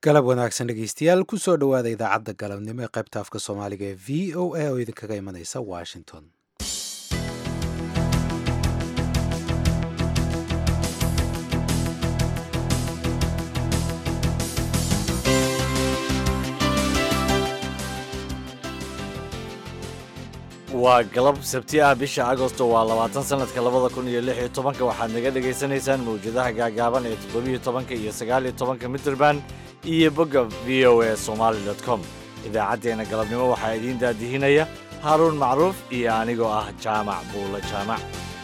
galab wanaagsan dhegeystayaal kusoo dhowaada idaacadda galabnimo ee qaybta afka soomaaliga ee v o a oo idinkaga imanaysa washington waa galab sabti ah bisha agosto waa labaatan sanadka labada kun iyo lix iyo tobanka waxaad naga dhagaysanaysaan mawjadaha gaagaaban ee toddobiyo tobanka iyo sagaaliyo tobanka mitrband iyo bogga v o a somaali dot com idaacaddeenna galabnimo waxaa idiin daadihinaya haaruun macruuf iyo anigoo ah jaamac buulo jaamac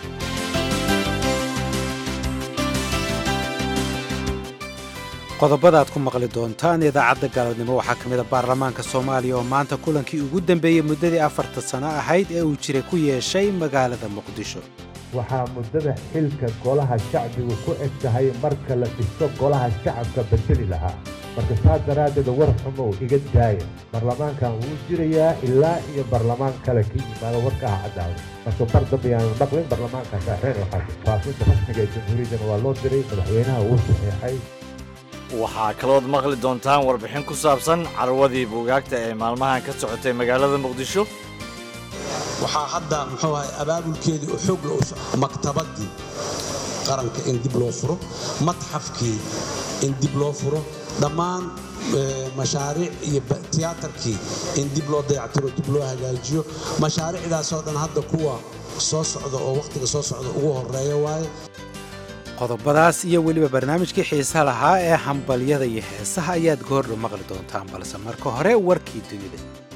qodobada aad ku maqli doontaan idaacadda galabnimo waxaa ka mid a baarlamaanka soomaaliya oo maanta kulankii ugu dambeeyey muddadii afarta sano ahayd ee uu jiray ku yeeshay magaalada muqdisho waxaa muddada xilka golaha shacbigu ku eg tahay marka la dhiso golaha shacabka bedeli lahaa marka saas daraaddeed war xumow iga daaya baarlamaankan wuu jirayaa ilaa iyo baarlamaan kale ka yimaado warka ah caddaawda marka bar dambe yaanu dhaqlin baarlamaankaas reer waxaas faafinta rasmiga ee jamhuuriyaddana waa loo diray madaxweynaha wuu saxeexay waxaa kalood maqli doontaan warbixin ku saabsan carwadii buugaagta ee maalmahan ka socotay magaalada muqdisho waxaa hadda muxuu ahay abaabulkeedii oo xoog la u socdo maktabadii qaranka in dib loo furo matxafkii in dib loo furo dhammaan mashaariic iyo tiyaatarkii in dib loo dayactiro dib loo hagaajiyo mashaariicdaasoo dhan hadda kuwa soo socda oo wakhtiga soo socda ugu horeeya waaye qodobadaas iyo weliba barnaamijkii xiisaha lahaa ee hambalyada iyo heesaha ayaad goordhow maqli doontaan balse marka hore warkii dunida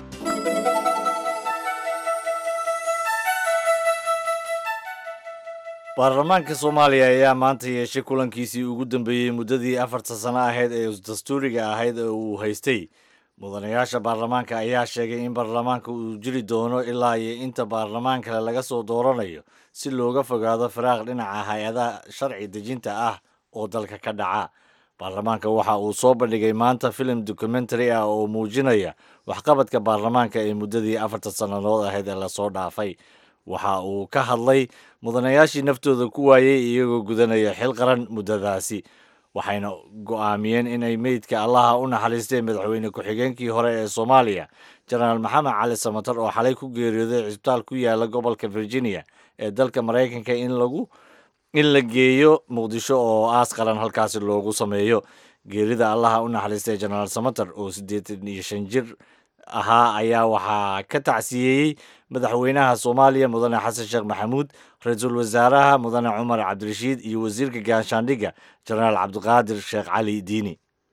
baarlamaanka soomaaliya ayaa maanta yeeshay kulankiisii ugu dambeeyey muddadii afarta sano ahayd ee dastuuriga ahayd ee uu haystay mudanayaasha baarlamaanka ayaa sheegay in baarlamaanka uu jiri doono ilaa iyo inta baarlamaan kale laga soo dooranayo si looga fogaado firaaq dhinaca hay-adaha sharci dejinta ah oo dalka ka dhaca baarlamaanka waxa uu soo bandhigay maanta filim documentary ah oo muujinaya waxqabadka baarlamaanka ee muddadii afarta sannadood ahayd ee lasoo dhaafay waxa uu ka hadlay mudanayaashii naftooda ku waayey iyagoo gudanaya xil qaran muddadaasi waxayna go'aamiyeen inay meydka allaha u naxariistay madaxweyne ku-xigeenkii hore ee soomaaliya jenaraal maxamed cali samatar oo xalay ku geeriyooday cisbitaal ku yaala gobolka virginia ee dalka maraykanka in lagu in la geeyo muqdisho oo aas qaran halkaasi loogu sameeyo geerida allaha u naxariistay jenaraal samatar oo siddeetan iyo shan jir ahaa ayaa waxaa ka tacsiyeeyey madaxweynaha soomaaliya mudane xasan sheekh maxamuud ra-iisul wasaaraha mudane cumar cabdirashiid iyo wasiirka gaashaandhigga jenaraal cabdiqaadir sheekh cali diini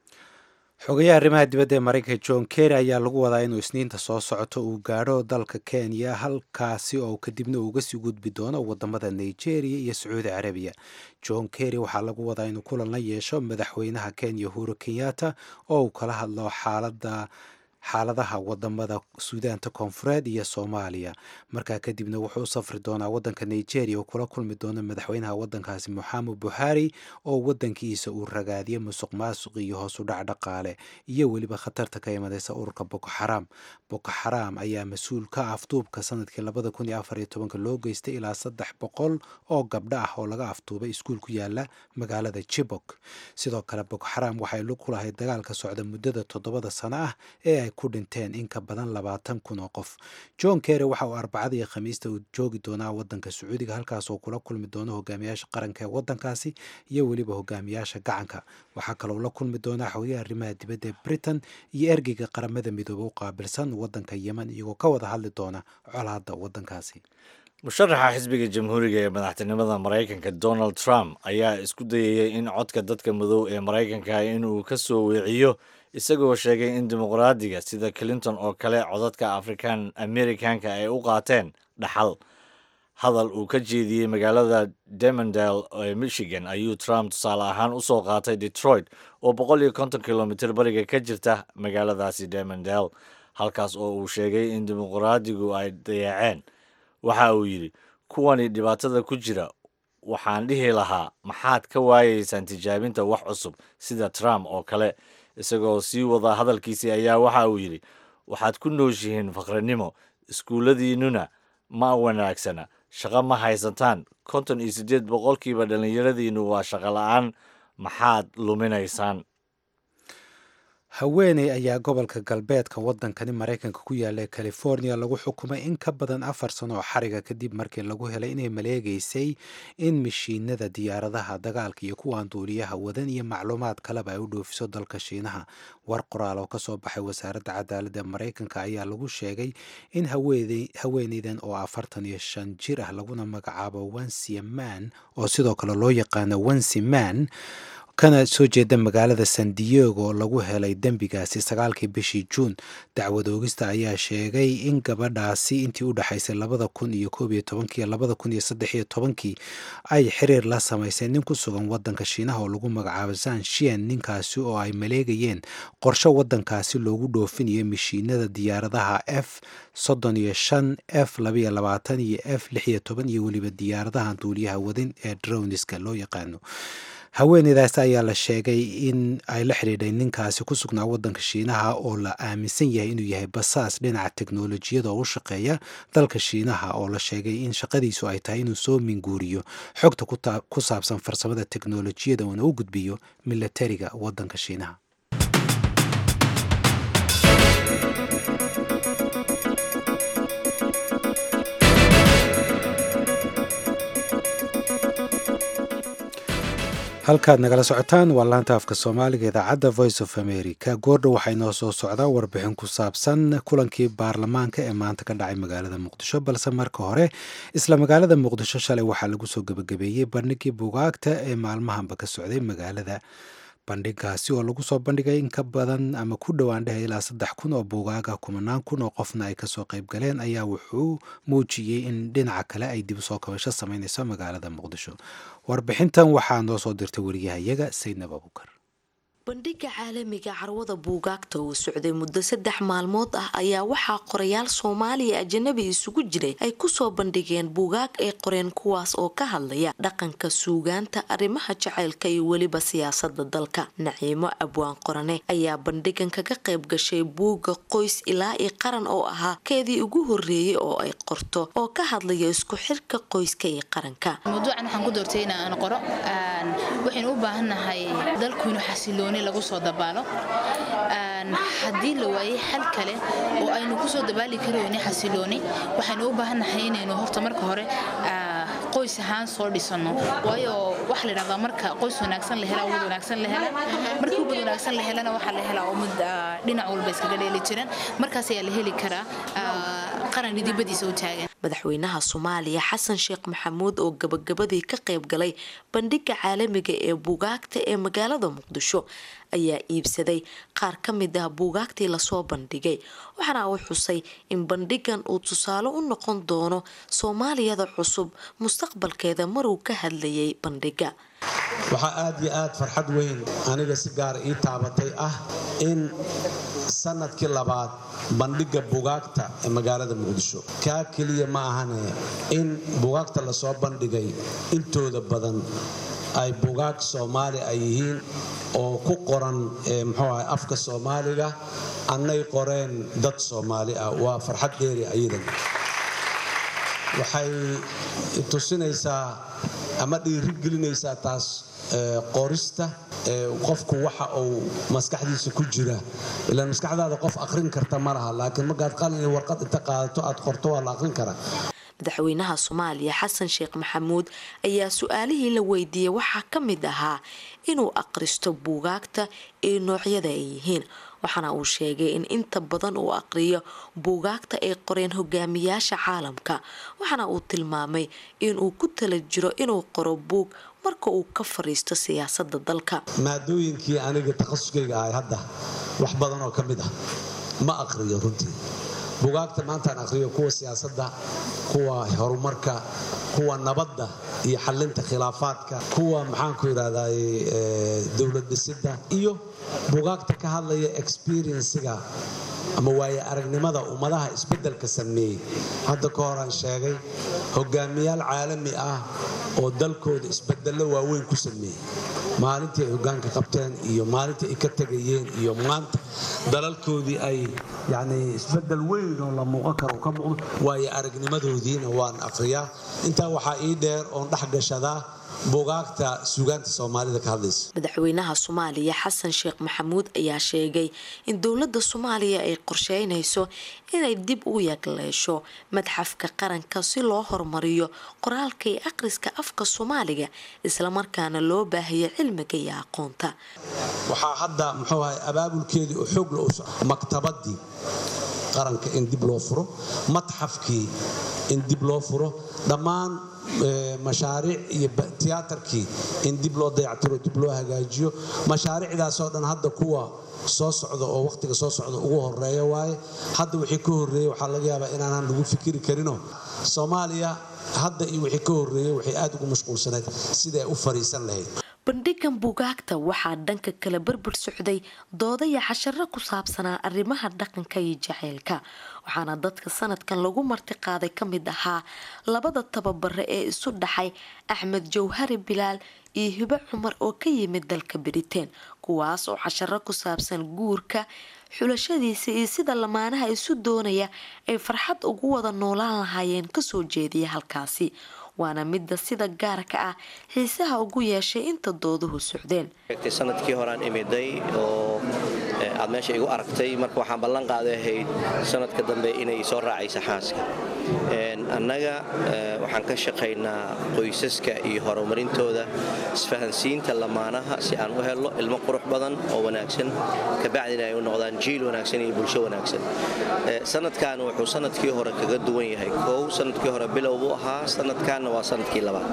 xogayaha arrimaha dibadda ee maraykanka john kerry ayaa lagu wadaa inuu isniinta soo socoto uu gaadho dalka kenya halkaasi oo kadibna uuga sii gudbi doono wadamada nigeria iyo sacuudi carabiya john kerry waxaa lagu wadaa inuu kulan la yeesho madaxweynaha kenya uhuru kenyatta oo uu kala hadlo xaalada xaaladaha wadamada suudaanta koonfureed iyo soomaaliya markaa kadibna wuxuu u safri doonaa wadanka nigeria oo kula kulmi doona madaxweynaha wadankaasi moxamed buhari oo wadankiisa uu ragaadiyo musuq maasuq iyo hoos u dhac dhaqaale iyo weliba khatarta ka imanaysa ururka boko xaraam boko xaraam ayaa mas-uul ka afduubka sanadkii labada kun iyo afar iyo tobanka loo geystay ilaa saddex boqol oo gabdho ah oo laga afduubay iskuul ku yaala magaalada jibok sidoo kale boko xaraam waxay lug ku lahayd dagaalka socda muddada toddobada sano ah ee ay ku dhinteen in ka badan labaatan kun oo qof john kerry waxa uu arbacada iyo khamiista uu joogi doonaa wadanka sacuudiga halkaasoo kula kulmi doono hogaamiyaasha qaranka ee wadankaasi iyo weliba hogaamiyaasha gacanka waxaa kaloo la kulmi doonaa xogayaha arrimaha dibadda ee britain iyo ergeyga qaramada midoobe u qaabilsan wadanka yemen iyagoo ka wada hadli doona colaadda wadankaasi musharaxa xisbiga jamhuuriga ee madaxtinimada maraykanka donald trump ayaa isku dayaya in codka dadka madow ee maraykanka inuu ka soo weeciyo isagoo sheegay in dimuqraadiga sida clinton oo kale codadka african americanka ay u qaateen dhaxal hadal uu ka jeediyey magaalada demondale ee michigan ayuu trump tusaale ahaan usoo qaatay detroit oo boqol iyo konton kilomitr bariga ka jirta magaaladaasi demondale halkaas oo uu sheegay in dimuqraadigu ay dayaaceen waxa uu yidhi kuwani dhibaatada ku jira waxaan dhihi lahaa maxaad ka waayeysaan tijaabinta wax cusub sida trump oo kale isagoo sii wada hadalkiisii ayaa waxa uu yidhi waxaad ku nooshihiin faqrinimo iskuulladiinnuna ma wanaagsana shaqo ma haysataan konton iyo siddeed boqolkiiba dhallinyaradiinnu waa shaqo la-aan maxaad luminaysaan haweeney ayaa gobolka galbeedka wadankani maraykanka ku yaala california lagu xukumay in ka badan afar sano oo xariga kadib markii lagu helay inay maleegeysay in mishiinada diyaaradaha dagaalka iyo kuwaan duuliyaha wadan iyo macluumaad kaleba ay u dhoofiso dalka shiinaha war qoraal oo kasoo baxay wasaaradda cadaaladda maraykanka ayaa lagu sheegay in haweeneydan oo afartan iyo shan jir ah laguna magacaabo wensia man oo sidoo kale loo yaqaano wensi man kana soo jeeda magaalada san diego lagu helay dembigaasi sagaalkii bishii juun dacwad oogista ayaa sheegay in gabadhaasi intii u dhexaysay labada kun iyo koob iyo tobankii labada kun iyo saddex iyo tobankii ay xiriir la samaysay nin ku sugan wadanka shiinaha oo lagu magacaabo zan shien ninkaasi oo ay maleegayeen qorsho wadankaasi loogu dhoofinayo mishiinada diyaaradaha f soddon iyo shan f labaiyo labaatan iyo f lix iyo toban iyo weliba diyaaradaha duuliyaha wadin ee drowniska loo yaqaano haweeneydaas ayaa la sheegay in ay la xidhiidhay ninkaasi ku sugnaa wadanka shiinaha oo la aaminsan yahay inuu yahay basaas dhinaca teknolojiyada oo u shaqeeya dalka shiinaha oo la sheegay in shaqadiisu ay tahay inuu soo minguuriyo xogta ku saabsan farsamada teknolojiyada uuna u gudbiyo milatariga wadanka shiinaha halkaad nagala socotaan waa laanta afka soomaaliga idaacadda voice of america goordhow waxaa inoo soo socdaa warbixin ku saabsan kulankii baarlamaanka ee maanta ka dhacay magaalada muqdisho balse marka hore isla magaalada muqdisho shalay waxaa lagu soo gebagabeeyey bandhigii bugaagta ee maalmahanba ka socday magaalada bandhigaasi oo lagu soo bandhigay in ka badan ama ku dhowaan dheh ilaa saddex kun oo buugaaga kumanaan kun oo qofna ay kasoo qayb galeen ayaa wuxuu muujiyey in dhinaca kale ay dib usoo kabasho sameyneyso magaalada muqdisho warbixintan waxaa noo soo dirtay wariyahayaga saydnab abukar bandhiga caalamiga carwada buugaagta uu socday muddo saddex maalmood ah ayaa waxaa qorayaal soomaaliya ajanabi isugu jiray ay kusoo bandhigeen buugaag ay qoreen kuwaas oo ka hadlaya dhaqanka suugaanta arrimaha jacaylka iyo weliba siyaasada dalka naciimo abwaan qorane ayaa bandhigan kaga qayb gashay buugga qoys ilaa iyo qaran oo ahaa keedii ugu horeeyay oo ay qorto oo ka hadlaya isku xirka qoyska iyo qaranka mawduucan waxaan ku doortay in aan qoro waxaynu u baahannahay dalkuynu xasiloon lagu soo dabaalo haddii la waayay xal kale oo aynu kusoo dabaali karayni xasilooni waxaynu u baahannahay inaynu horta marka hore qoys ahaan soo dhisano waayo waxa la dhahdaa marka qoys wanaagsan la hela umad wanaagsan la hela markii umad wanaagsan la helana waxaa la helaa umad dhinac walba iskaga dheeli jiran markaas ayaa la heli karaa qaran idibadiisa u taagan madaxweynaha soomaaliya xasan sheekh maxamuud oo gabagabadii ka qayb galay bandhiga caalamiga ee buugaagta ee magaalada muqdisho ayaa iibsaday qaar ka mid ah buugaagtii lasoo bandhigay waxaana uu xusay in bandhigan uu tusaale u noqon doono soomaaliyada cusub mustaqbalkeeda maruu ka hadlayay bandhiga waxaa aad iyo aad farxad weyn aniga si gaara ii taabatay ah in sanadkii labaad bandhiga bugaagta ee magaalada muqdisho kaa keliya ma ahane in bugaagta lasoo bandhigay intooda badan ay bugaag soomaali ay yihiin oo ku qoran mxuu ahay afka soomaaliga annay qoreen dad soomaali ah waa farxad dheeri ayadan waxay tusinaysaa ama dhiirigelinaysaa taas qorista qofku waxa uu maskaxdiisa ku jira ilaan maskaxdaada qof aqrin karta ma laha laakiin markaad qalin iyo warqad inta qaadato aad qorto waa la aqrin karaa madaxweynaha soomaaliya xasan sheekh maxamuud ayaa su-aalihii la weydiiyey waxaa ka mid ahaa inuu aqristo buugaagta ee noocyada ay yihiin waxaana uu sheegay in inta badan uu aqriyo buugaagta ay qoreen hogaamiyaasha caalamka waxaana uu tilmaamay inuu ku tala jiro inuu qoro buug marka uu ka fariisto siyaasada dalka maadooyinkii aniga takhasuskayga ahay hadda wax badan oo ka mid ah ma aqriyo runtii bugaagta maantaan aqriyo kuwa siyaasadda kuwa horumarka kuwa nabadda iyo xalinta khilaafaadka kuwa maxaanku yidhahday dowlad dhisidda iyo bugaagta ka hadlaya experienciga ama waaye aragnimada ummadaha isbeddelka sameeyey hadda ka horaan sheegay hogaamiyaal caalami ah oo dalkooda isbedello waaweyn ku sameeyey maalintii ay hogaanka qabteen iyo maalintii ay ka tegayeen iyo maanta dalalkoodii ay yani isbedel weyn oo la muuqan karo ka muuqdo waayo aragnimadoodiina waan akhriyaa intaa waxaa ii dheer oon dhex gashadaa bugaagta suugaanta soomaalida ka hadlaysa madaxweynaha soomaaliya xasan sheekh maxamuud ayaa sheegay in dowladda soomaaliya ay qorsheynayso inay dib u yagleesho madxafka qaranka si loo horumariyo qoraalka iyo akhriska afka soomaaliga islamarkaana loo baahayo cilmiga iyo aqoonta waxaa hadda muxuu ahay abaabulkeedii oo xoog la maktabadii qaranka in dib loo furo matxafkii in dib loo furo dhammaan mashaariic iyo tiyaatarkii in dib loo dayactiro dib loo hagaajiyo mashaariicdaasoo dhan hadda kuwa soo socda oo wakhtiga soo socda ugu horeeya waaye hadda wixii ka horreeyey waxaa laga yaabaa inaanaan lagu fikiri karinoo soomaaliya hadda iyo wixii ka horreeyey waxay aad ugu mashquulsanayd siday u fariisan lahayd bandhigan bugaagta waxaa dhanka kale barbar socday doodaya casharo ku saabsanaa arrimaha dhaqanka iyo jaceylka waxaana dadka sanadkan lagu martiqaaday ka mid ahaa labada tababare ee isu dhaxay axmed jawhari bilaal iyo hibo cumar oo ka yimid dalka bariteen kuwaas oo casharo ku saabsan guurka xulashadiisa iyo sida lamaanaha isu doonaya ay farxad ugu wada noolaan lahaayeen kasoo jeediya halkaasi waana midda sida gaarka ah xiisaha ugu yeeshay inta dooduhu socdeen sanadkii horaan imiday oo aad meesha igu aragtay marka waxaan ballan qaaday ahayd sanadka dambe inay soo raacaysa xaaska annaga waxaan ka shaqaynaa qoysaska iyo horumarintooda isfahansiinta lamaanaha si aan u helno ilmo qurux badan oo wanaagsan kabacdina ay u noqdaan jiil wanaagsan iyo bulsho wanaagsan sanadkan wuxuu sanadkii hore kaga duwan yahay kow sanadkii hore bilow buu ahaa sanadkanna waa sanadkii labaad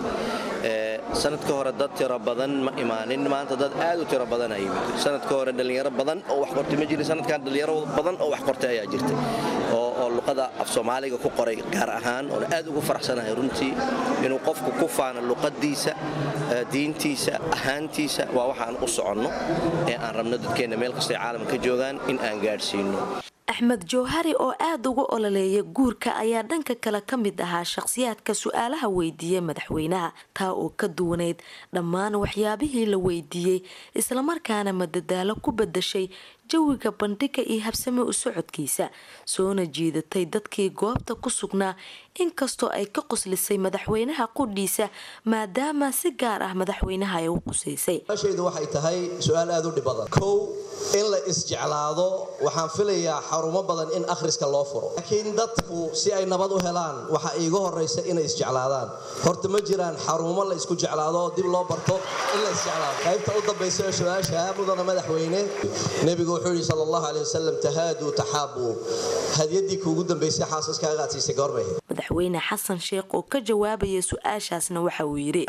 sanadka hore dad tiro badan ma imaanin maanta dad aad u tiro badan aa yimid sanadka hore dhallinyaro badan oo wax qortay ma jirin sanadkan dhallinyaro badan oo wax qortay ayaa jirtay oo luqada af soomaaliga ku qoray gaar ahaan oona aad ugu faraxsanahay runtii inuu qofku ku faano luqadiisa diintiisa ahaantiisa waa waxaan u soconno ee aan rabno dadkeenna meel kastay caalamka ka joogaan in aan gaadhsiino axmed jawhari oo aada uga ololeeya guurka ayaa dhanka kale ka mid ahaa shaqhsiyaadka su-aalaha weydiiyey madaxweynaha taa oo ka duwanayd dhammaan waxyaabihii la weydiiyey islamarkaana madadaalo ku badashay jawiga bandhiga iyo habsame u socodkiisa soona jiidatay dadkii goobta ku sugnaa inkastoo ay ka qoslisay madaxweynaha qudhiisa maadaama si gaar ah madaxweynaha ay u qusaysay shaydu waxay tahay su-aal aad u dhib badan kow in la isjeclaado waxaan filayaa xarumo badan in akhriska loo furo laakiin dadku si ay nabad u helaan waxaa iiga horaysa inay isjeclaadaan horta ma jiraan xarumo la isku jeclaado oo dib loo barto in la isjeclaado qaybta u dambaysa ee su-aasha mudana madaxweyne nebigu wuxuu yidhi sal allahu aley wasalam tahaaduu taxaabuu hadiyadii kuugu dambaysay xaasaskaaga aad siisay goorbay madaxweyne xasan sheekh oo ka jawaabaya su-aashaasna waxa uu yidhi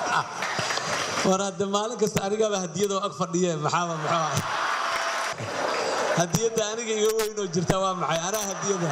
war hadde maalin kasta anigaba hadiyadoo ag fadhiye maxaaba muxuu hadiyadda aniga iga weynoo jirta waa maxay anaa hadiyada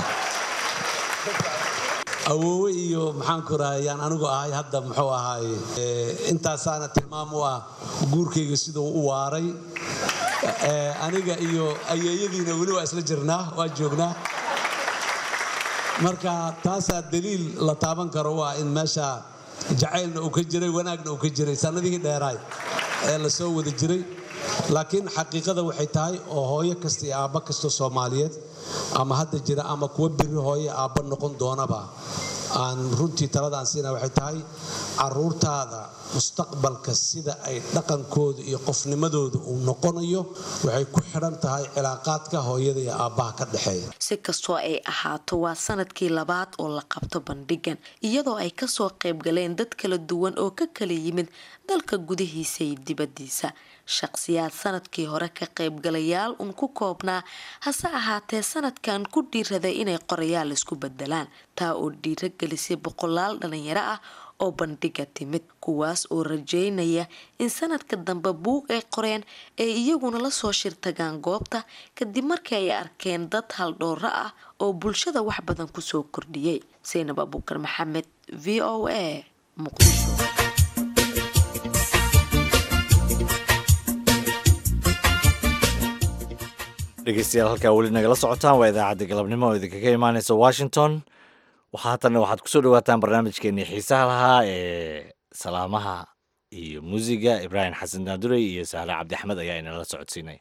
awoowe iyo maxaanku rahayaan anigu ahay hadda muxuu ahaay intaasaana tilmaam u ah guurkayga siduu u waaray aniga iyo ayeeyadiina weli waa isla jirnaa waa joognaa marka taasaa daliil la taaban karo waa in meesha jacaylna uu ka jiray wanaagna uu ka jiray sannadihii dheeraay ee la soo wada jiray laakiin xaqiiqada waxay tahay oo hooyo kasta iyo aabba kastoo soomaaliyeed ama hadda jira ama kuwa biri hooye aabba noqon doonaba aan runtii taladaan siina waxay tahay caruurtaada mustaqbalka sida ay dhaqankooda iyo qofnimadooda uu noqonayo waxay ku xidhan tahay cilaaqaadka hooyada iyo aabbaha ka dhexeeya si kastoo ay ahaato waa sanadkii labaad oo la qabto bandhigan iyadoo ay kasoo qaybgaleen dad kala duwan oo ka kala yimid dalka gudihiisa iyo dibadiisa shaqsiyaad sanadkii hore ka qaybgalayaal un ku koobnaa hase ahaatee sanadkan ku dhiiraday inay qorayaal isku bedelaan taa oo dhiiro gelisay boqolaal dhalinyaro ah oo bandhiga timid kuwaas oo rajeynaya in sanadka dambe buug ay qoreen ay iyaguna lasoo shirtagaan goobta kadib markii ay arkeen dad haldhooro ah oo bulshada wax badan kusoo kordhiyey saynab abuukar maxamed v o a muqdisho dhegeystayaal halkaa weli nagala socotaan waa idaacadda galabnimo oo idinkaga imaaneysa washington waxaa hatanna waxaad kusoo dhawaataan barnaamijkeenii xiisaha lahaa ee salaamaha iyo muusiga ibraahim xasan daandurey iyo sahle cabdi axmed ayaa inala socodsiinaya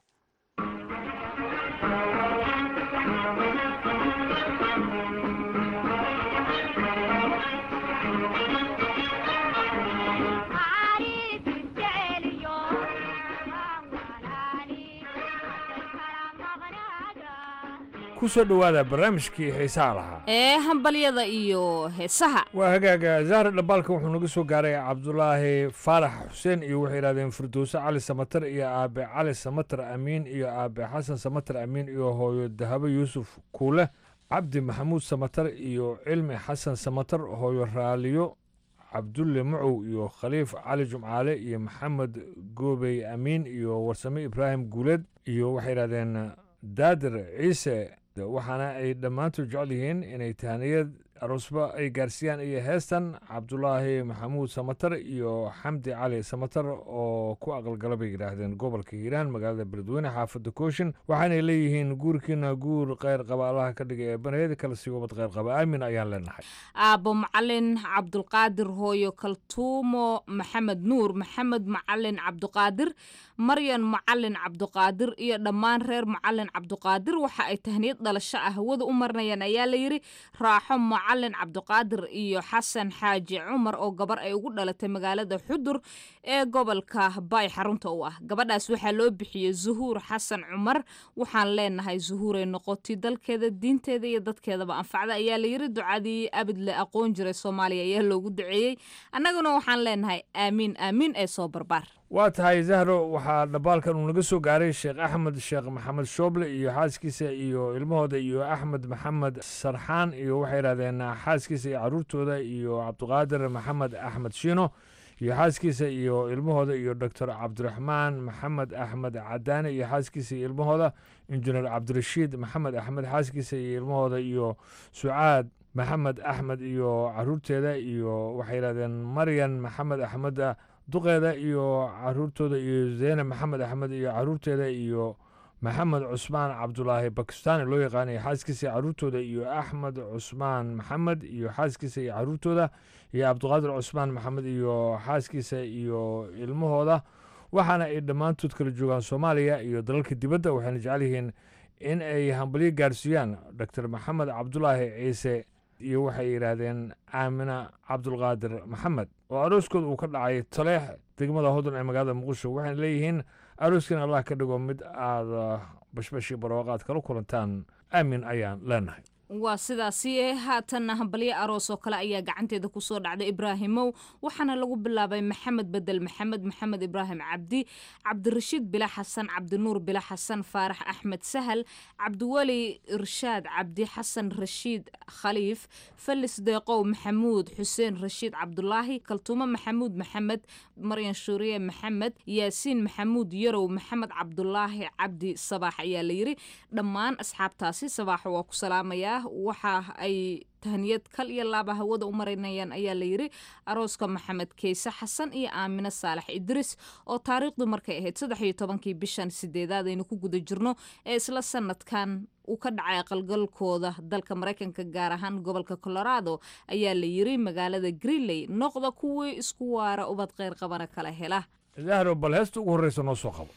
ku soo dhowaada barnaamijkii xiisaha lahaa ee hambalyada iyo heesaha waa hagaaga zahra dhambaalka wuxuu naga soo gaaray cabdulaahi faarax xuseen iyo waxay yidhahdeen firdowse cali samatar iyo aabe cali samatar amiin iyo aabe xasan samatar amiin iyo hooyo dahabo yuusuf kuule cabdi maxamuud samatar iyo cilmi xasan samatar hooyo raaliyo cabdulle macow iyo khaliif cali jumcaale iyo maxamed goobey amiin iyo warsame ibraahim guuleed iyo waxay yidhahdeen daadir ciise waxaana ay dhammaantood jecel yihiin inay tahaniyad aroosba ay gaarsiiyaan iyo heestan cabdulaahi maxamuud samatar iyo xamdi cali samatar oo ku aqalgala bay yidhaahdeen gobolka hiiraan magaalada beledweyne xaafadda kooshin waxaanay leeyihiin guurkiina guur kheyr qaba allaha ka dhigay ee baneed kala sii wabad kheyr qaba aamin ayaan leenahay aabbo macalin cabdulqaadir hooyo kaltuumo maxamed nuur maxamed macalin cabduqaadir maryan macalin cabduqaadir iyo dhammaan reer macalin cabduqaadir waxa ay tahniyad dhalasho ah hawada u marinayaan ayaa layidhi raaxo macalin cabduqaadir iyo xasan xaaji cumar oo gabar ay ugu dhalatay magaalada xudur ee gobolka baay xarunta u ah gabadhaas waxaa loo bixiyey zuhuur xasan cumar waxaan leenahay zuhuuray noqotay dalkeeda diinteeda iyo dadkeedaba anfacda ayaa layidhi ducadii abid le aqoon jiray soomaaliya ayaa loogu duceeyey annaguna waxaan leenahay aamiin aamiin ee soo barbaar waa tahay zahro waxaa dhambaalkan uu naga soo gaaray sheekh axmed sheekh maxamed shooble iyo xaaskiisa iyo ilmahooda iyo axmed maxamed sarxaan iyo waxay yidhahdeen xaaskiisa iyo caruurtooda iyo cabdiqaadir maxamed axmed shiino iyo xaaskiisa iyo ilmahooda iyo doctor cabdiraxmaan maxamed axmed cadaane iyo xaaskiisa iyo ilmahooda injineer cabdirashiid maxamed axmed xaaskiisa iyo ilmahooda iyo sucaad maxamed axmed iyo caruurteeda iyo waxay yidhahdeen maryan maxamed axmed duqeeda iyo caruurtooda iyo zeyne maxamed axmed iyo caruurteeda iyo maxamed cusmaan cabdulaahi bakistani loo yaqaanay xaaskiisa iyo caruurtooda iyo axmed cusmaan maxamed iyo xaaskiisa iyo caruurtooda iyo cabdiqaadir cusmaan maxamed iyo xaaskiisa iyo ilmahooda waxaana ay dhammaantood kala joogaan soomaaliya iyo dalalka dibadda waxayna jecel yihiin in ay hambalyo gaarsiiyaan doctor maxamed cabdulaahi ciise iyo waxay yidhaahdeen aamina cabdulqaadir maxamed oo arooskooda uu ka dhacay taleex degmada hodon ee magaalada muqdisho waxayna leeyihiin arooskan allah ka dhigo mid aada bashbashi barwaaqaad kala kulantaan aamin ayaan leenahay waa sidaasi ee haatanna hambalyo aroos oo kale ayaa gacanteeda kusoo dhacday ibraahimow waxaana lagu bilaabay maxamed bedel maxamed maxamed ibraahim cabdi cabdirashiid bila xasan cabdinuur bila xasan faarax axmed sahal cabdiweli irshaad cabdi xasan rashiid khaliif falis deeqow maxamuud xuseen rashiid cabdulaahi kaltuumo maxamuud maxamed maryan shuuriye maxamed yaasiin maxamuud yarow maxamed cabdulaahi cabdi sabaax ayaa layiri dhammaan asxaabtaasi sabaax waa ku salaamayaa waxa ay tahniyad kal iyo laaba hawada u marinayaan ayaa layidhi arooska maxamed keyse xasan iyo aamine saalax idris oo taariikhdu markay ahayd saddex iyo tobankii bishan sideedaad aynu ku guda jirno ee isla sanadkan uu ka dhacay aqalgalkooda dalka maraykanka gaar ahaan gobolka colorado ayaa la yiri magaalada greenley noqda kuwii isku waara ubad kheyr qabana kala hela zahro bal heesta ugu horreysa noo soo qabo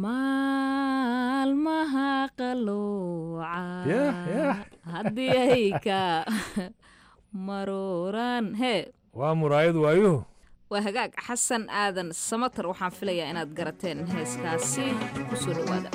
maalmaha qalooca haddii ay ka maruuraan hee waa muraayad waayuhu waa hagaag xasan aadan samatar waxaan filayaa inaad garateen heeskaasi ku soo dhowaada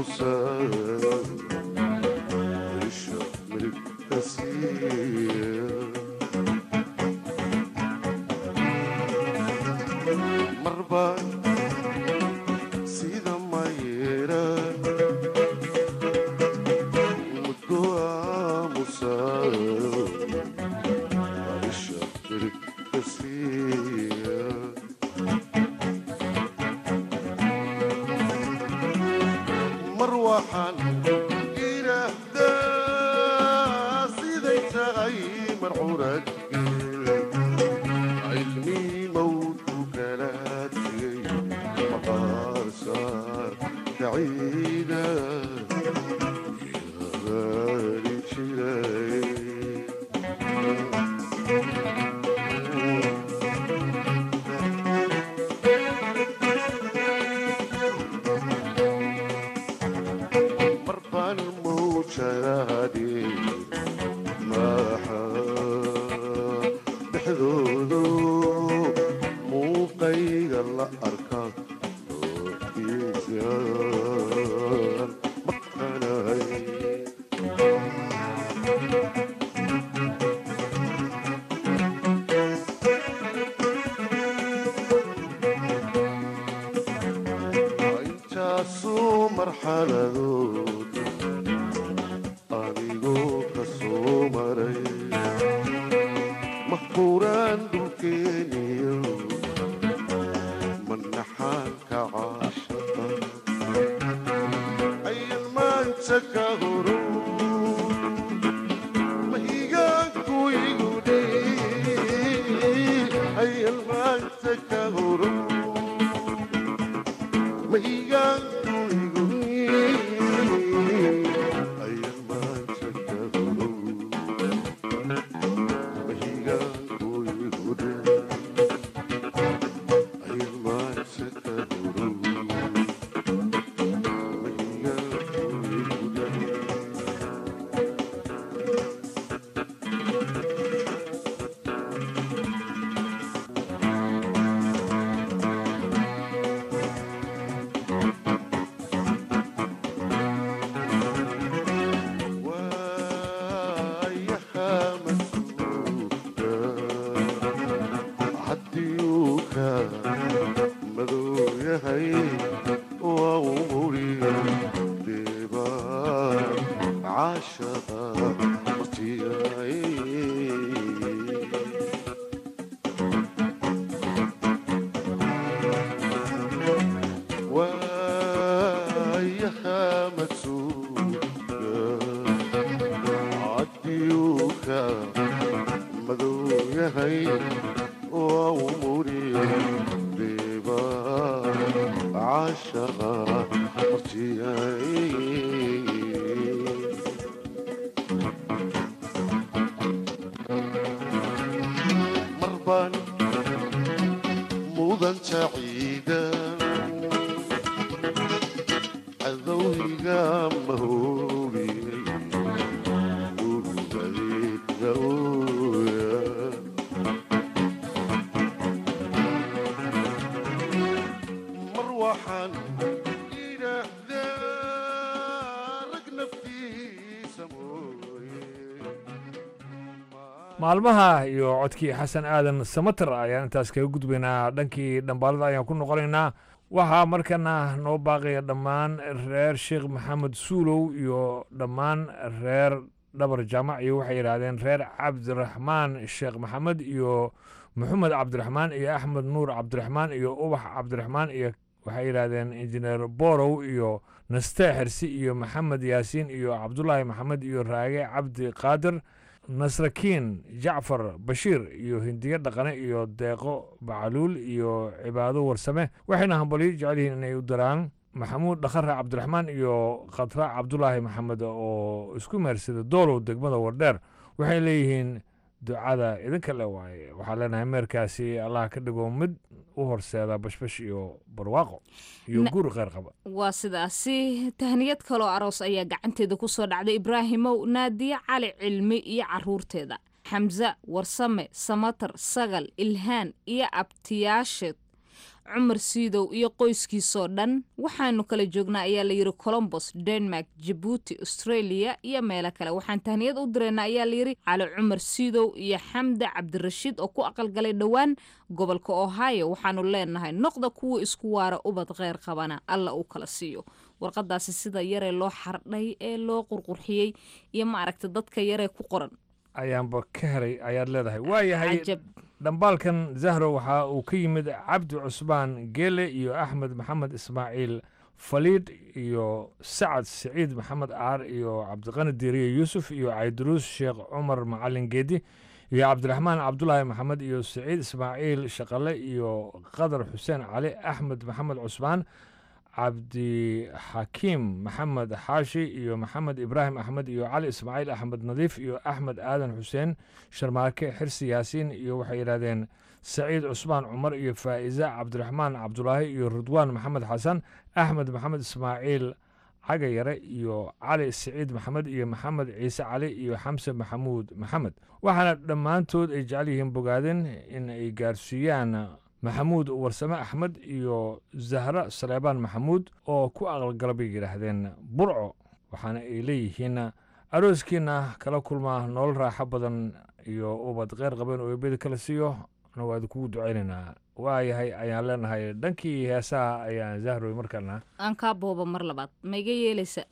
maalmaha iyo codkii xasan aadan samater ayaan intaas kaga gudbaynaa dhankii dhambaalada ayaan ku noqonaynaa waxaa markana noo baaqaya dhammaan reer sheekh maxamed suulow iyo dhammaan reer dhabar jaamac iyo waxay yidhaahdeen reer cabdiraxmaan sheekh maxamed iyo maxamed cabdiraxmaan iyo axmed nuur cabdiraxmaan iyo ubax cabdiraxmaan iyo waxay yidhaahdeen injineer borow iyo naste xersi iyo maxamed yaasiin iyo cabdulaahi maxamed iyo raage cabdi qaadir nasrakiin jacfar bashiir iyo hindiye dhaqane iyo deeqo bacaluul iyo cibaado warsame waxayna hambalyo jecel yihiin inay u daraan maxamuud dhakhare cabdiraxmaan iyo khatra cabdulaahi maxamed oo isku meersada doolow degmada wardheer waxay leeyihiin ducada idinka le waaye waxaa leenahay meerkaasi allah ka dhigo mid u horseeda bashbash iyo barwaaqo iyo guur kheyr qaba waa sidaasi tahniyad kaloo aroos ayaa gacanteeda ku soo dhacday ibraahimow naadiye cali cilmi iyo caruurteeda xamse warsame samatar sagal ilhaan iyo abtiyaasheed cumar siidow iyo qoyskiisoo dhan waxaanu kala joognaa ayaa layidhi colombos denmark jabuuti australia iyo meelo kale waxaan tahniyad u direynaa ayaa layidhi cali cumar siidow iyo xamda cabdirashiid oo ku aqalgalay dhowaan gobolka ohio waxaanu leenahay noqda kuwa isku waara ubad kheyr qabana alla uu kala siiyo warqadaasi sida yaree loo xardhay ee loo qurqurxiyey iyo maaragta dadka yaree ku qoran ayaanba ka helay ayaad leedahay waayahay cajab dhambaalkan zahro waxa uu ka yimid cabdi cusmaan geele iyo axmed maxamed ismaaciil faliidh iyo sacad siciid maxamed aar iyo cabdiqani diiriye yuusuf iyo cayduruus sheekh cumar macalin geedi iyo cabdiraxmaan cabdulaahi maxamed iyo siciid ismaaciil shaqale iyo qadar xuseen cali axmed maxamed cusmaan cabdixakiim maxamed xaashi iyo maxamed ibraahim axmed iyo cali ismaaciil axmed nadiif iyo axmed aadan xuseen sharmaake xirsi yaasiin iyo waxay yidhahdeen saciid cusmaan cumar iyo faa'iza cabdiraxmaan cabdulaahi iyo ridwaan maxamed xasan axmed maxamed ismaaciil cagayare iyo cali siciid maxamed iyo maxamed ciise cali iyo xamse maxamuud maxamed waxaana dhammaantood ay jecel yihiin bogaadin in ay gaarsiiyaan maxamuud warsame axmed iyo zahra saleebaan maxamuud oo ku aqalgala bay yidhaahdeen burco waxaana ay leeyihiin arooskiina kala kulmaa nolol raaxo badan iyo ubad kheyr qabeen oo eebeda kala siiyo na waa idinkugu ducaynaynaa waayahay ayaan leenahay dhankii heesaha ayaan zahroy markaana aan kaa booba mar labaad ma iga yeelaysa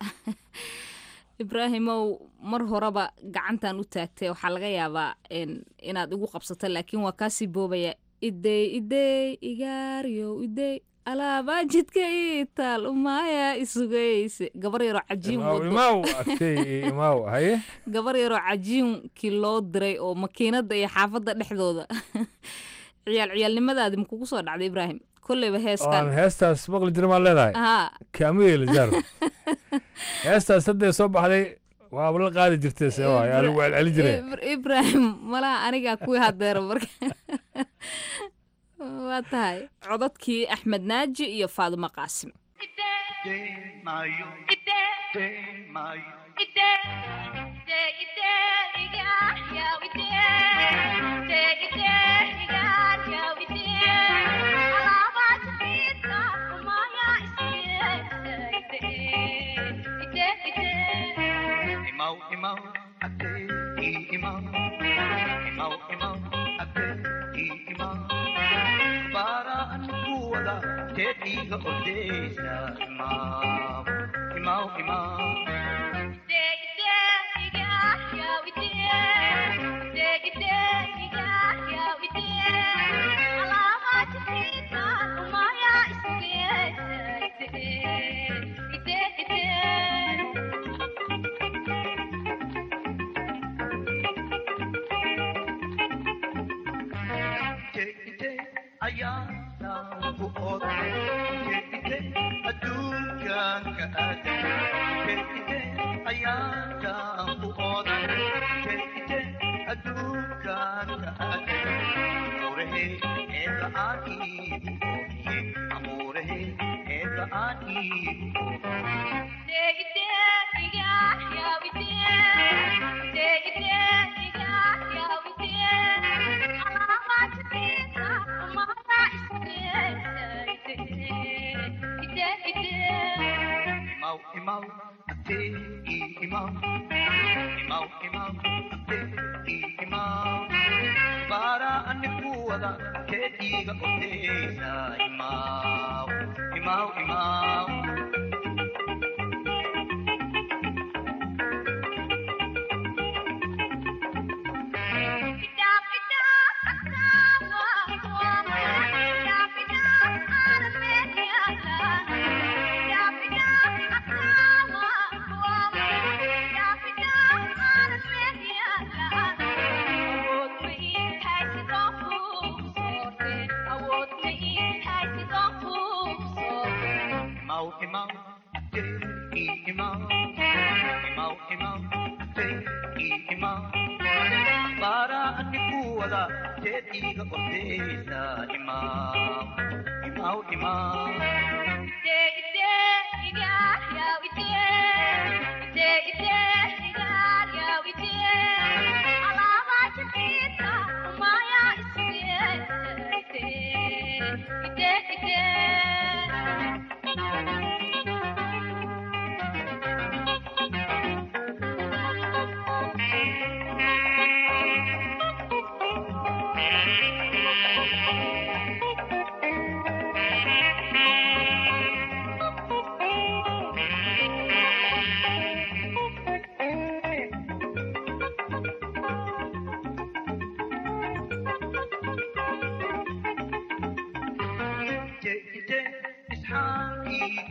ibraahimow mar horeba gacantan u taagtay waxaa laga yaabaa inaad igu qabsato laakiin waa kaasii boobaya idey idey igaaryow idey alaabaa jidka ii taal umaaya isugayse gabar yaroo cajiin imaw agtey imaw haye gabar yaroo cajiinkii loo diray oo makiinada iyo xaafadda dhexdooda ciyaal ciyaalnimadaadi makugu soo dhacday ibraahim kolleyba heeskan aan heestaas maqli jira maa leedahay haa kaamu yeeli zaro heestaas haddee soo baxday waaba la qaadi jirtay see waay aa lagu celceli jiray ibraahim malaha anigaa kuwii hadeero marka waa tahay codadkii axmed naaji iyo faadumo qaasim Tetiga odesa imam imam imam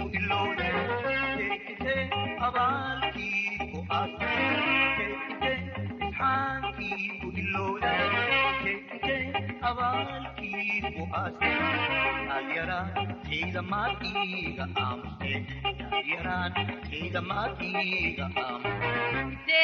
ilowda keekite abaalkii ku aasta keekite isxaankii ku ilowda keekite abaalkii ku aasta yaryaraan ciidamaad iiga aamuste yaryaraan ciidamaad iiga aamuste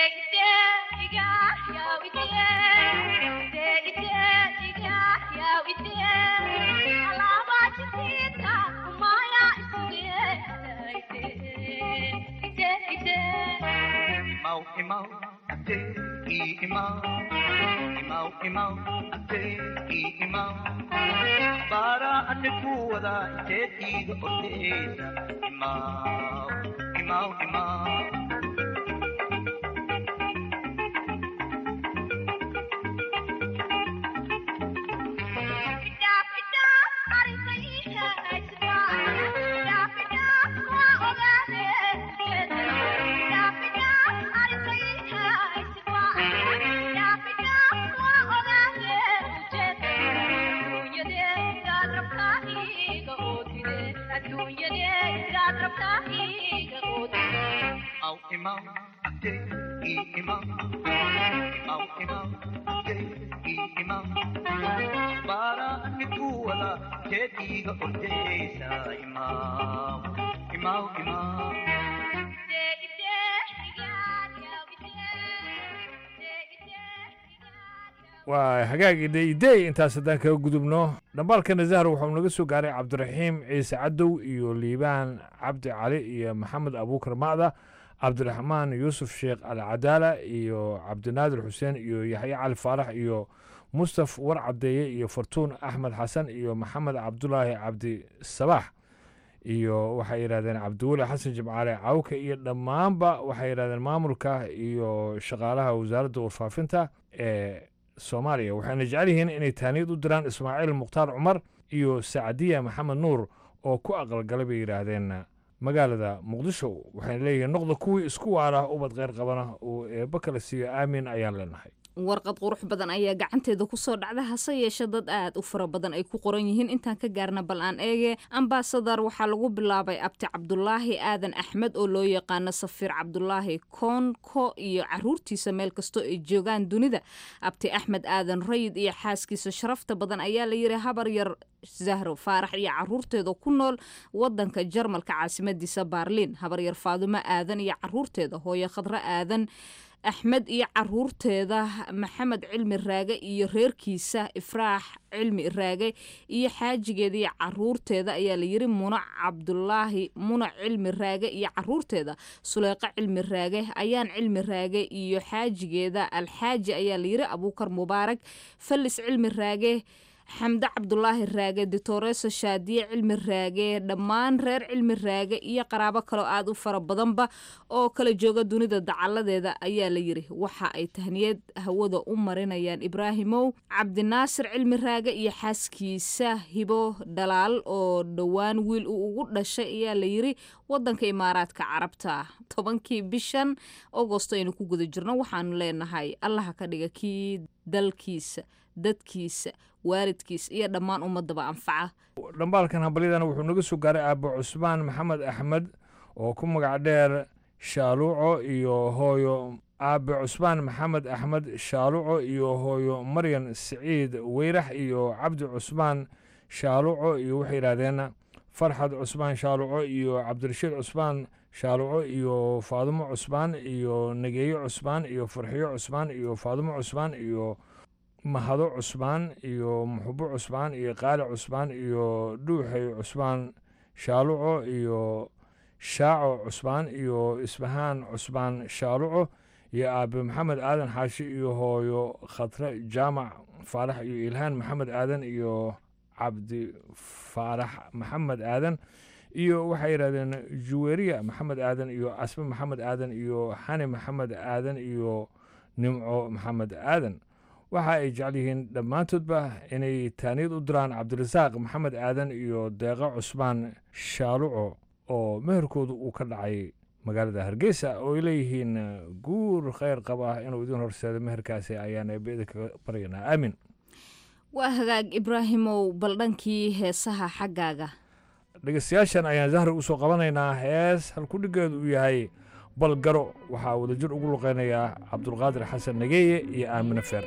Imau, imau, ate, i imau. Imau, imau, ate, i imau. Bara ane kuwada ite tiga ordeesa. Imau, imau, imau. Imau, imau, ate, i imau. Imau, imau, ate, i imau. Bara ane kuwada ite tiga ordeesa. Imau, imau, imau. waa hagaagii deidey intaas haddaan kaga gudubno dhambaalkana zahar wuxuu naga soo gaaray cabdiraxiim ciise cadow iyo liibaan cabdi cali iyo maxamed abuukar macda cabdiraxmaan yuusuf sheekh alcadaala iyo cabdinaadir xuseen iyo yaxye cali faarax iyo mustaf war cadeeye iyo fartuun axmed xasan iyo maxamed cabdulaahi cabdi sabaax iyo waxay yidhahdeen cabdiweli xasan jimcaale cawke iyo dhammaanba waxay yidhahdeen maamulka iyo shaqaalaha wasaaradda warfaafinta ee soomaaliya waxayna jecel yihiin inay taaniyad u diraan ismaaciil mukhtaar cumar iyo sacadiya maxamed nuur oo ku aqalgalay bay yidhaahdeen magaalada muqdisho waxayna leeyihiin noqda kuwii isku waara ubad kheyr qabana uu eebba kala siiyo aamin ayaan leenahay warqad qurux badan ayaa gacanteeda kusoo dhacda hase yeeshe dad aad u fara badan ay ku qoran yihiin intaan ka gaarna bal aan eege ambasadar waxaa lagu bilaabay abti cabdulaahi aadan axmed oo loo yaqaano safiir cabdulaahi koonko iyo caruurtiisa meel kastoo ay joogaan dunida abti axmed aadan rayid iyo xaaskiisa sharafta badan ayaa la yiri habar yar zahro faarax iyo caruurteeda ku nool wadanka jarmalka caasimadiisa baarliin habar yar faadumo aadan iyo caruurteeda hooyo khadro aadan axmed iyo caruurteeda maxamed cilmi raage iyo reerkiisa ifraax cilmi raage iyo xaajigeeda iyo caruurteeda ayaa layiri muna cabdulaahi muna cilmi raage iyo caruurteeda suleyqo cilmi raage ayaan cilmi raage iyo xaajigeeda alxaaji ayaa layiri abuukar mubaarak fallis cilmi raage xamde cabdulaahi raage ditoreso shaadiye cilmi raage dhammaan reer cilmi raage iyo qaraabo kaloo aad u fara badanba oo kala jooga dunida dacaladeeda ayaa la yiri waxa ay tahniyad hawada u marinayaan ibraahimow cabdinaasir cilmi raage iyo xaaskiisa hibo dhalaal oo dhowaan wiil uu ugu dhashay ayaa la yiri wadanka imaaraadka carabta tobankii bishan agosto aynu ku guda jirno waxaanu leenahay allaha ka dhiga kii dalkiisa dadkiisa waalidkiis iyo dhammaan ummadaba anfaca dhambaalkan hambalyadana wuxuu naga soo gaaray aabo cusmaan maxamed axmed oo ku magac dheer shaaluuco iyo hooyo aabe cusmaan maxamed axmed shaaluuco iyo hooyo maryan siciid weyrax iyo cabdi cusmaan shaaluuco iyo waxay yidhahdeen farxad cusmaan shaaluuco iyo cabdirashiid cusmaan shaaluuco iyo faadumo cusmaan iyo nageeyo cusmaan iyo farxiyo cusmaan iyo faadumo cusmaan iyo mahado cusmaan iyo muxubo cusmaan iyo qaali cusmaan iyo dhuuxay cusmaan shaaluco iyo shaaco cusmaan iyo isbahaan cusmaan shaaluco iyo aabe maxamed aadan xaashi iyo hooyo khatre jaamac faarax iyo ilhaan maxamed aadan iyo cabdi faarax maxamed aadan iyo waxay yidhahdeen juweriya maxamed aadan iyo asbe maxamed aadan iyo xani maxamed aadan iyo nimco maxamed aadan waxa ay jecel yihiin dhammaantoodba inay taaniyad u diraan cabdirasaaq maxamed aadan iyo deeqo cusmaan shaaluco oo meherkoodu uu ka dhacay magaalada hargeysa oo ay leeyihiin guur kheyr qaba inuu idin horseedo meherkaasi ayaan eebeda kaga baryanaa aamin waa hagaag ibraahimow bal dhankii heesaha xaggaaga dhegeystayaashan ayaan zahri usoo qabanaynaa hees halkudhigeedu uu yahay balgaro waxaa wadajir ugu luqeynayaa cabdulqaadir xasan nageeye iyo aamine feer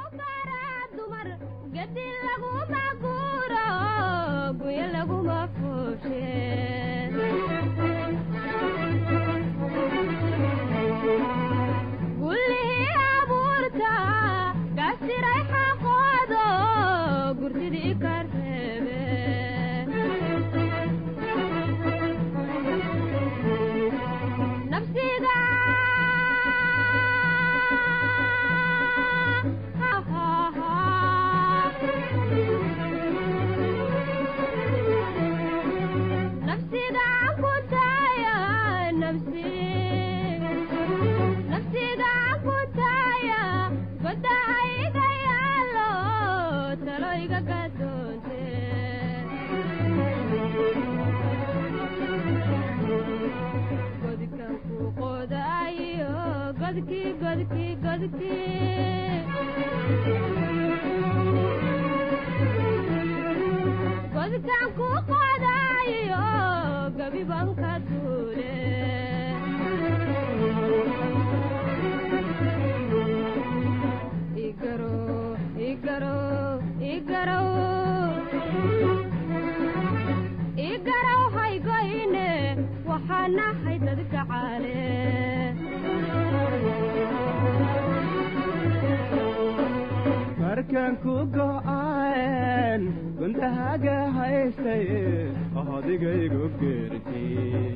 markaan ku go'aan gundahaga haystay odigaygu geerti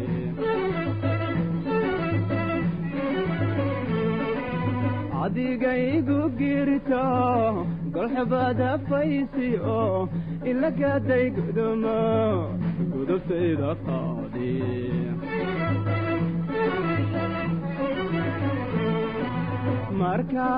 adigaygu girto golxubada faysi oo ilagaday gudumo gudubtayda qaadi marka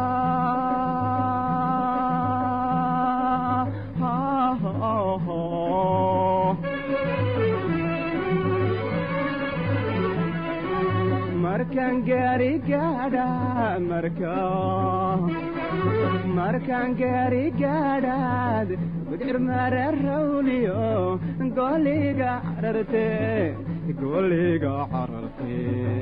markaan gaari gaadha marka markaan gaari gaadhaad bidcir mara rawliyo goliga cararte goliga cararte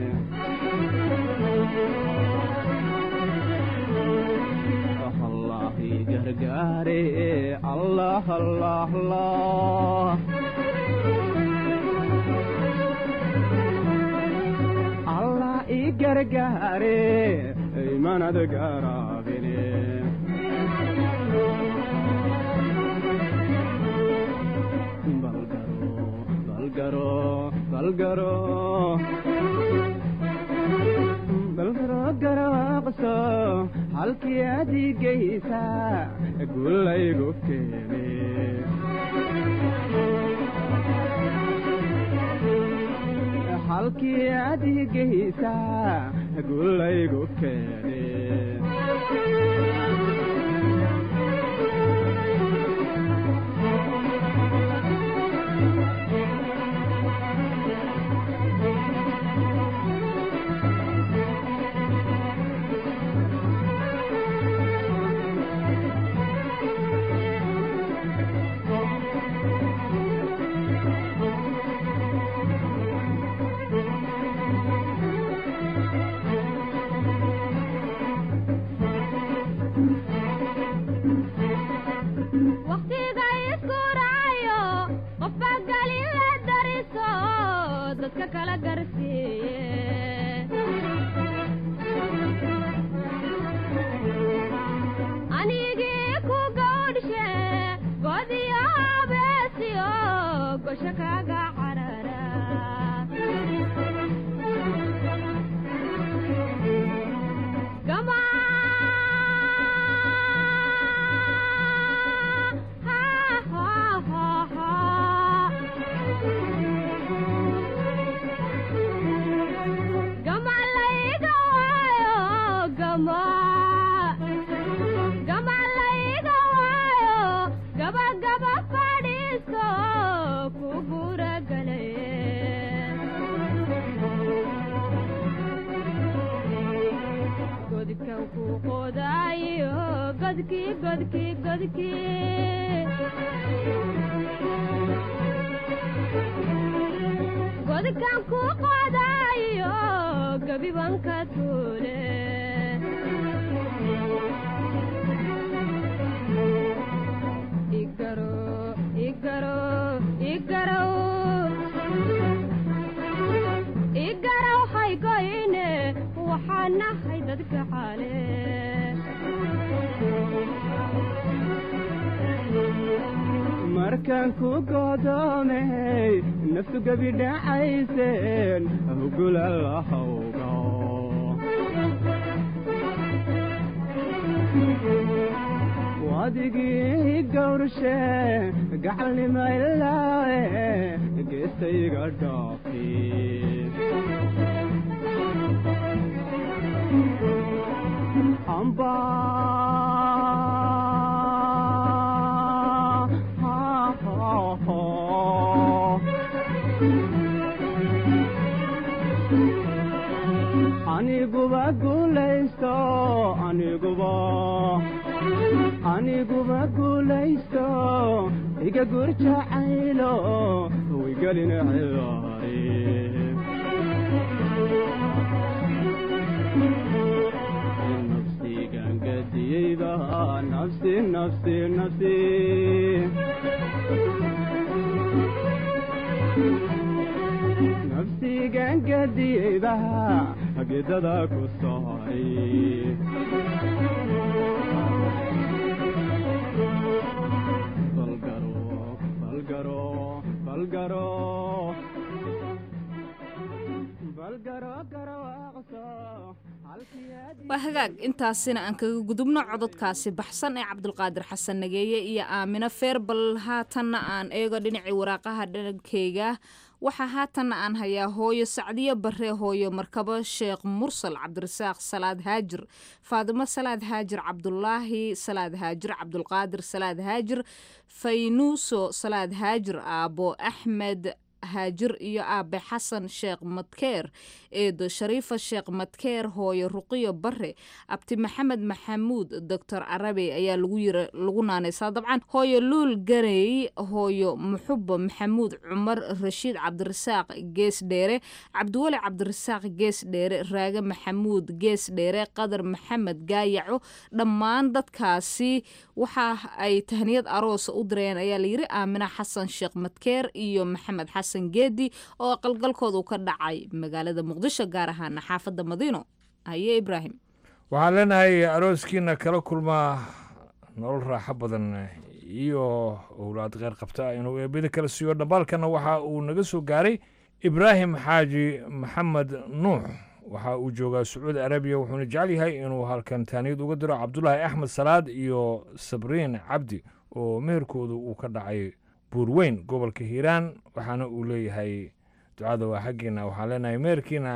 allahi gargaare allah allah allah allah i gargaare imanad garaabine balgaro balgaro balgaro garaaqso halkii adigaysa gulaygu keene halkii adigaysa gulaygu keene waqtiga isku raayo qofba galin la dariso dadka kala garsiiye anigii ku gawdhishe godiyo habeesiyo gosho kaga carara gama gama layga waayo gama gama layga waayo gaba gaba fadhiisto ku guragalaye godkan ku qodaayo godkii godkii godkii godkan ku qodayo gabibanka tuule igaro igaro igarow igarow haygoyne waxaan nahay dadka xaale markaan ku godoomay naftu gebi dhacayseen hugula lahawga wadigii gawrshe gacalnima ilaawe geestayga dhaafi amba aniguba guulaysto aniguba aniguba guulaysto iga gurjacaylo wigelin cilaari nafsigan gadiyeyba nafsi nafsi nafsi nafsigan gadiyeyba hagidada ku saaray balgaro balgaro balgaro balgaro garawaaqso waa hagaag intaasina aan kaga gudubno cododkaasi baxsan ee cabdulqaadir xasan nageeye iyo aamino feerbal haatanna aan eego dhinacii waraaqaha dhankeyga waxaa haatanna aan hayaa hooyo sacdiyo bare hooyo markabo sheekh mursal cabdirasaaq salaad haajir faadimo salaad haajir cabdulaahi salaad haajir cabdulqaadir salaad haajir faynuuso salaad haajir aabo axmed haajir iyo aabe xasan sheekh madkeer eedo shariifa sheekh madkeer hooyo ruqiyo bare abti maxamed maxamuud doctor arabe ayaa lagu naanaysaa dabcan hooyo luul garey hooyo muxubo maxamuud cumar rashiid cabdirasaaq gees dheere cabdiweli cabdirasaaq gees dheere raage maxamuud gees dheere qadar maxamed gaayaco dhammaan dadkaasi waxa ay tahniyad aroosa u dirayeen ayaa layiri aamina xasan sheekh madkeer iyo maxamed xasan geedi oo qalgalkoodu ka dhacay magaalada muqdisho gaar ahaana xaafadda madiino haye ibraahim waxaan leenahay arooskiina kala kulmaa nolol raaxo badan iyo owlaad kheyr qabta inuu eebada kala siiyo dhambaalkana waxa uu naga soo gaaray ibraahim xaaji maxamed nuux waxa uu joogaa sacuudi arabiya wuxuuna jecel yahay inuu halkan taaniyad uga diro cabdulaahi axmed salaad iyo sabriin cabdi oo meherkoodu uu ka dhacay buurweyn gobolka hiiraan waxaana uu leeyahay ducada waa xaggiina waxaan leenahay meherkiina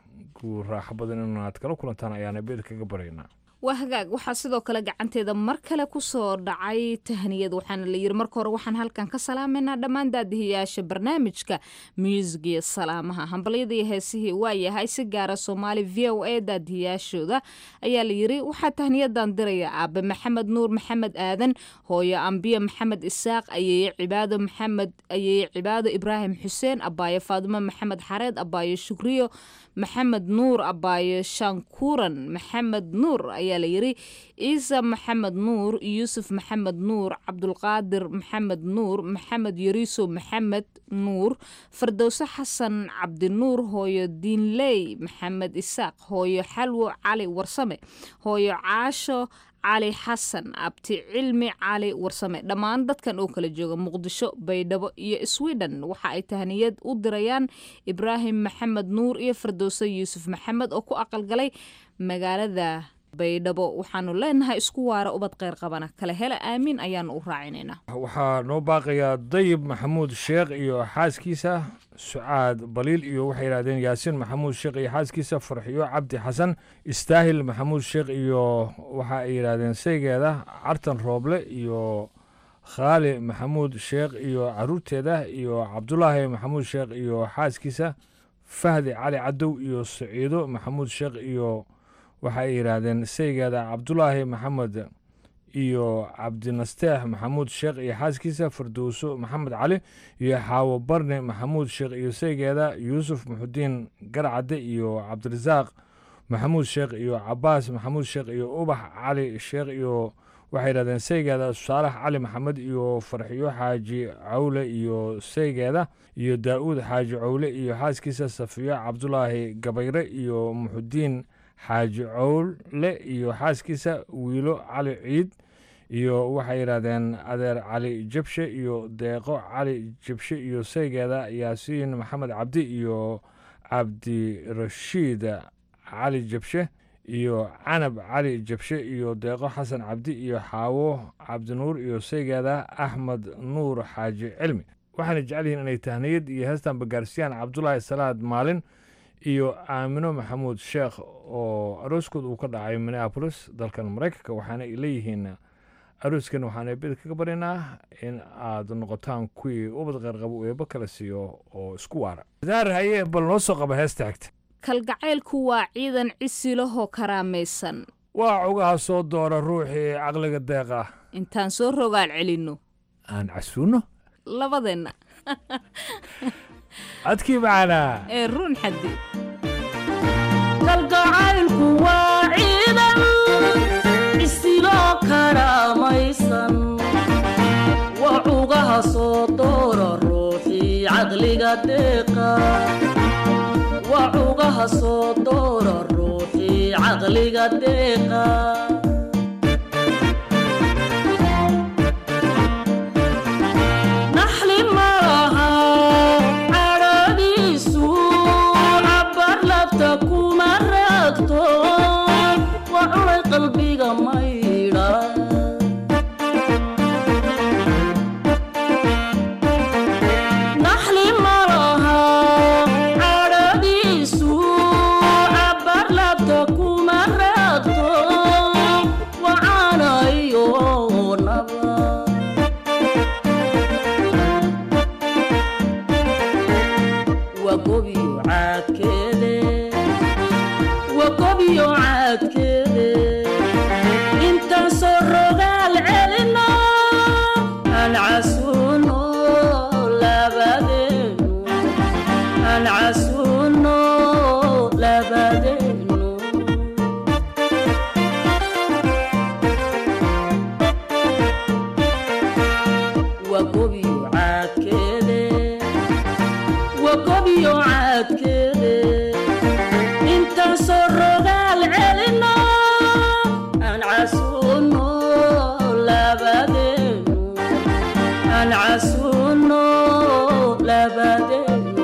ku raaxo badan inaad kala kulantaan ayaana beed kaga baraynaa waa hagaag waxaa sidoo kale gacanteeda mar kale kusoo dhacay tahniyad waxaana la yiri marka hore waxaan halkan ka salaamaynaa dhammaan daadihiyaasha barnaamijka muusigiyo salaamaha hambalyada iyo heesihii waa yahay si gaara soomaali v o a daadihiyaashooda ayaa la yiri waxaa tahniyadan diraya aabe maxamed nuur maxamed aadan hooyo ambiye maxamed isaaq ayeeye cibaado maxamed ayeeye cibaado ibraahim xuseen abaayo faadimo maxamed xareed abaayo shukriyo maxamed nuur abaayo shankuuran maxamed nuur ayaa la yiri ciise maxamed nuur yuusuf maxamed nuur cabdulqaadir maxamed nuur maxamed yariiso maxamed nuur fardowse xasan cabdinuur hooyo diinley maxamed isaaq hooyo xalwo cali warsame hooyo caasho cali xasan abti cilmi cali warsame dhammaan dadkan oo kala jooga muqdisho baydhabo iyo sweden waxa ay tahniyad u dirayaan ibraahim maxamed nuur iyo fardowse yuusuf maxamed oo ku aqalgalay magaalada baydhabo waxaanu leenahay isku waara ubad kheyr qabana kale hele aamiin ayaanu u raacinaynaa waxaa noo baaqayaa dayib maxamuud sheekh iyo xaaskiisa sucaad baliil iyo waxay yidhahdeen yaasiin maxamuud sheekh iyo xaaskiisa farxiyo cabdi xasan istaahil maxamuud sheekh iyo waxa ay yidhahdeen saygeeda cartan rooble iyo khaali maxamuud sheekh iyo caruurteeda iyo cabdulaahi maxamuud sheekh iyo xaaskiisa fahdi cali cadow iyo saciido maxamuud sheekh iyo waxa ay yidhaahdeen saygeeda cabdulaahi maxamed iyo cabdinasteex maxamuud sheekh iyo xaaskiisa firdowso maxamed cali iyo xaawo barne maxamuud sheekh iyo saygeeda yuusuf muxudiin garcadde iyo cabdirasaaq maxamuud sheekh iyo cabaas maxamuud sheekh iyo ubax cali sheekh iyo waxay yidhahdeen saygeeda saalax cali maxamed iyo farxiyo xaaji cawle iyo saygeeda iyo daa'uud xaaji cawle iyo xaaskiisa safiyo cabdulaahi gabayre iyo muxudiin xaaji cawle iyo xaaskiisa wiilo cali ciid iyo waxay yidhahdeen adeer cali jabshe iyo deeqo cali jabshe iyo saygeeda yaasiin maxamed cabdi iyo cabdirashiid cali jabshe iyo canab cali jabshe iyo deeqo xasan cabdi iyo xaawo cabdinuur iyo saygeeda axmed nuur xaaji cilmi waxaana jecel yihiin inay tahniyad iyo heestan bagaarsiyaan cabdulaahi salaad maalin iyo aamino maxamuud sheekh oo arooskood uu ka dhacay minneapolis dalkan maraykanka waxaana ay leeyihiin arooskan waxaan eebada kaga baryaynaa in aad noqotaan kuwii ubad qarqabo eebo kala siiyo oo isku waara daar haye bal noo soo qaba heesta xigta kalgacaylku waa ciidan cisilahoo karaamaysan waa cugaha soo doora ruuxii caqliga deeqa intaan soo rogaal celinno aan casuuno labadeenna codkii macanaa ee run xaddi kalgacaylku waa ciidan isiloo karaamaysan waa cugaha soo doora ruuxii caqliga deeqa waa cugaha soo doora ruuxii caqliga deeqa naxli malaha cadhadiisu cabbar labta kuma raagto waa cunay qalbiga maydha naxli malaha cadhadiisu cabbar labta kuma raagto waa caanayo naba wagobiyo caadkeede wagobiyo caadkeede intaan soo rogaal celino aan casuuno labadeenu aan casuuno labadeenu wagobiyo caadkeede wagobiyo caadkeede intaan soo rogaal celino aan casuuno labadeenu aan casuuno labadeenu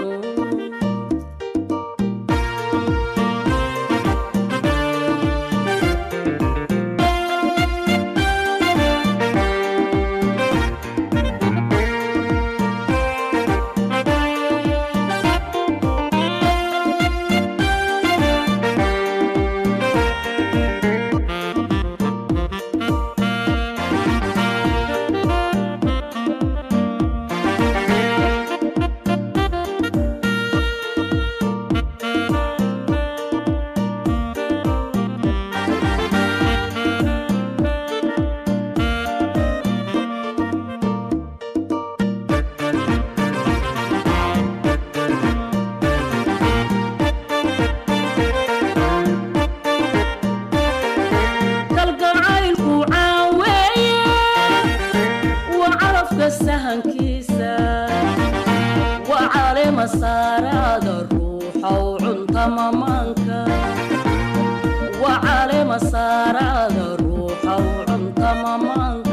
kalgacaylku caaweeye waa calafka sahankiisa waa caleema saaraada ruuxow cunta mamaanka waa caleema saaraada ruuxow cunta mamaanka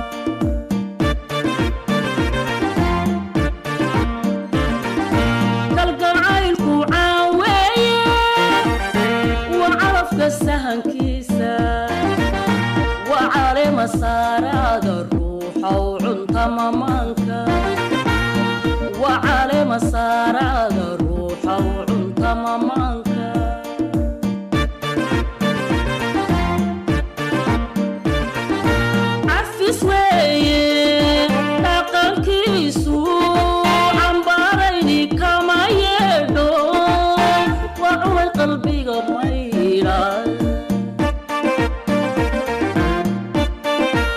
kalgacaylku caaweeye waa calafka sahankiisa waa caleema saaraada ruuxow cunta mamaanka waa caleema saaraada ruuxow cunta mamaanka cafis weeye dhaqankiisu cambaarayni kama yeedho waa cunay qalbiga maydha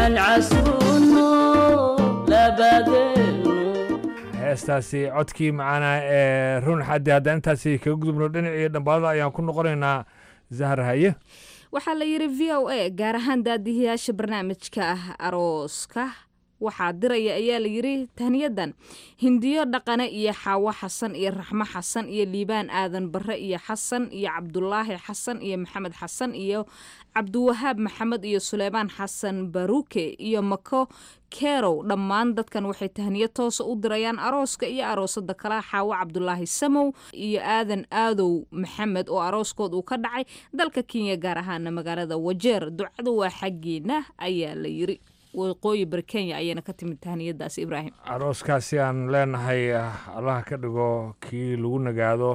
halcasuuno labadeenu heestaasi codkii macaana ee run xaddi haddaan intaasi kaga gudubno dhinacii dhambaalada ayaan ku noqonaynaa zahar haye waxaa la yidhi v o a gaar ahaan daadihiyaasha barnaamijka ah arooska waxaa diraya ayaa la yidhi tahniyadan hindiyo dhaqane iyo xaawo xasan iyo raxmo xasan iyo liibaan aadan barre iyo xasan iyo cabdulaahi xasan iyo maxamed xasan iyo cabdiwahaab maxamed iyo suleymaan xasan baruke iyo mako kerow dhammaan dadkan waxay tahniyo toosa u dirayaan arooska iyo aroosada kala xaawo cabdulaahi samow iyo aadan aadow maxamed oo arooskood uu ka dhacay dalka kenya gaar ahaana magaalada wajeer ducadu waa xaggiina ayaa la yiri waqooyi bari kenya ayayna ka timid tahniyadaas ibraahim arooskaasi aan leenahay allaha ka dhigo kii lagu nagaado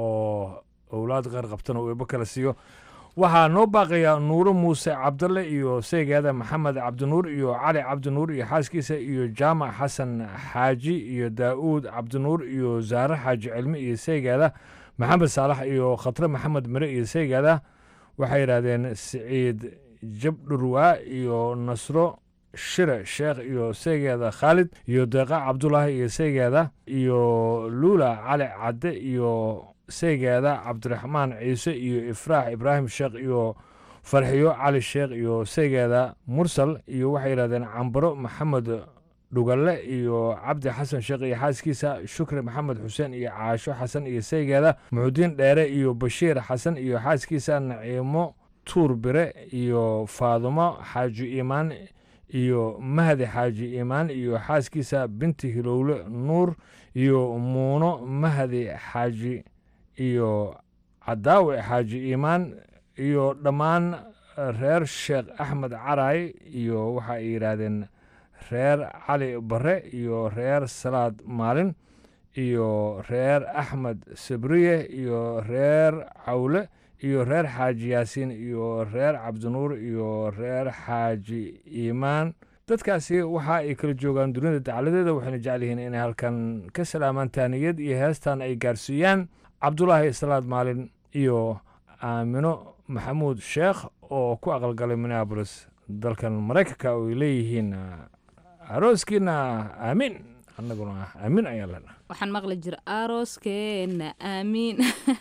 oo owlaad qeyr qabtana uu eebo kala siiyo waxaa noo baaqaya nuuro muuse cabdalle iyo seegaada maxamed cabdinuur iyo cali cabdinuur iyo xaaskiisa iyo jaamac xasan xaaji iyo daa'uud cabdinuur iyo zaare xaaji cilmi iyo seegaada maxamed saalax iyo khatre maxamed mire iyo seegaada waxay yidhaahdeen siciid jabdhurwaa iyo nasro shire sheekh iyo seegeeda khaalid iyo deeqa cabdulaahi iyo seegeeda iyo luula cali cadde iyo seegeeda cabdiraxmaan ciise iyo ifraax ibraahim sheekh iyo farxiyo cali sheekh iyo seegeeda mursal iyo waxay yidhahdeen cambaro maxamed dhugalle iyo cabdi xasan sheekh iyo xaaskiisa shukri maxamed xuseen iyo caasho xasan iyo seegeeda muxudiin dheere iyo bashiir xasan iyo xaaskiisa naciimo tuur bire iyo faadumo xaaji iimaan iyo mahdi xaaji iimaan iyo xaaskiisa binti hilowle nuur iyo muuno mahdi xaaji iyo cadaawe xaaji iimaan iyo dhammaan reer sheekh axmed caraay iyo waxa ay yidhaahdeen reer cali bare iyo reer salaad maalin iyo reer axmed sabriye iyo reer cawle iyo reer xaaji yaasiin iyo reer cabdinuur iyo reer xaaji iimaan dadkaasi waxa ay kala joogaan dunida dacaladeeda waxayna jecel yihiin inay halkan ka salaamaan taaniyad iyo heestan ay gaarsiiyaan cabdulaahi salaad maalin iyo aamino maxamuud sheekh oo ku aqalgalay minneabolis dalkan maraykanka oo ay leeyihiin arooskiina aamiin annaguna aamiin ayaan leenahay waxaan maqli jira arooskeena aamiin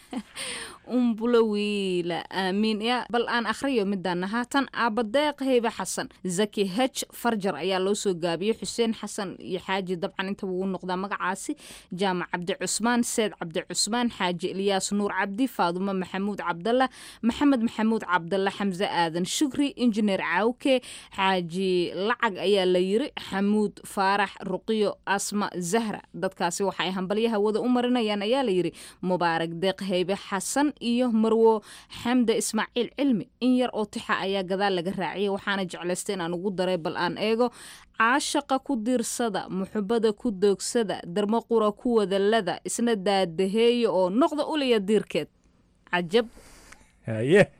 umbulo wiila aamiin ya bal aan akhriyo midaan haatan aabadeeq heybe xasan zaki hej farjar ayaa loo soo gaabiyey xuseen xasan iyo xaaji dabcan inta wuu noqdaa magacaasi jaamac cabdi cusmaan seed cabdi cusmaan xaaji ilyaas nuur cabdi faadumo maxamuud cabdalla maxamed maxamuud cabdalla xamse aadan shukri injineer caawke xaaji lacag ayaa la yiri xamuud faarax ruqiyo asma zahra dadkaasi waxa ay hambalyo hawada u marinayaan ayaa la yiri mubaarak deeq heybe xasan iyo marwo xamde ismaaciil cilmi in yar oo tixa ayaa gadaal laga raaciyay waxaana jeclaystay inaan ugu daray bal aan eego caashaqa ku diirsada muxubada ku doogsada darmo qura ku wadalada isna daadaheeya oo noqda uliya diirkeed cajab haye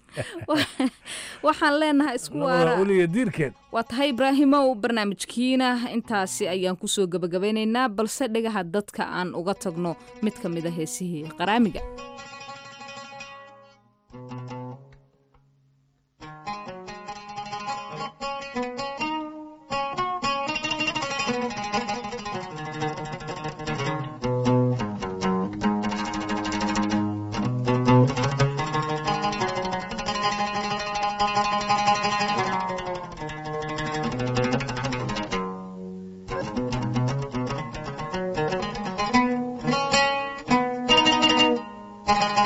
waxaan leenahay isku waara uliya diirkeed waa tahay ibraahimow barnaamijkiina intaasi ayaan kusoo gebagabeynaynaa balse dhagaha dadka aan uga tagno mid ka mid a heesihii qaraamiga Thank you.